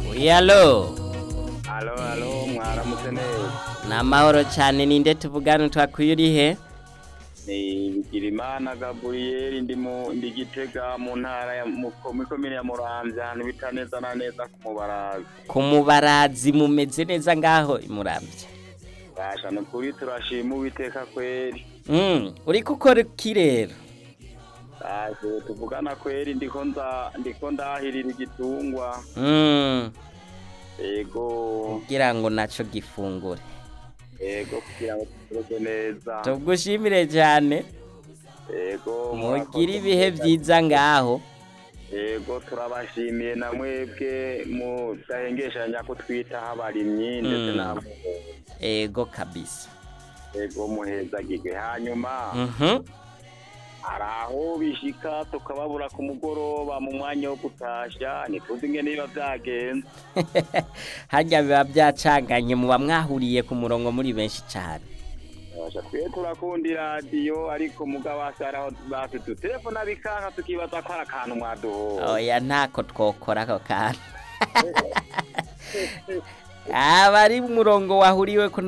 Yalo, Alo, alo, mwaramutse neza. ni amahoro cyane ninde tuvugana twakwiye uri he Ni Bigirimana Gabriel ndi mu ndi Gitega mu ntara ya mu mu komine ya Muramvya ahantu bita neza na neza ku Mubarazi. ku mubarazi mumeze neza ngaho imurambye Basha no kuri turashima Uwiteka kweri. Mm, uri gukora iki rero Basha tuvugana kweri ndiko nza ndiko ndahirira igitungwa. Mm, Ego, kugira ngo naco gifungure ego kugira ngo turoge neza. tugushimire cyane Ego, mugire ibihe byiza ngaho Ego turabashimiye na mwebwe mudahengeshanya ko twitaho abarimyi ndetse Mm. n'abo ego kabisa ego muhezagirwe hanyuma Mhm. hari aho bishika tukababura ku mugoroba mu mwanya wo gutasha ntituzi ingene biba byagenze harya biba byacanganye muba mwahuriye ku murongo muri benshi cyane Basha twe turakunda iradiyo ariko mugabo hasi hari aho bafite utelefona bikanka tukibaza ko hari akantu mwaduhoye oya ntako twokora ako kantu abari umurongo wahuriwe ko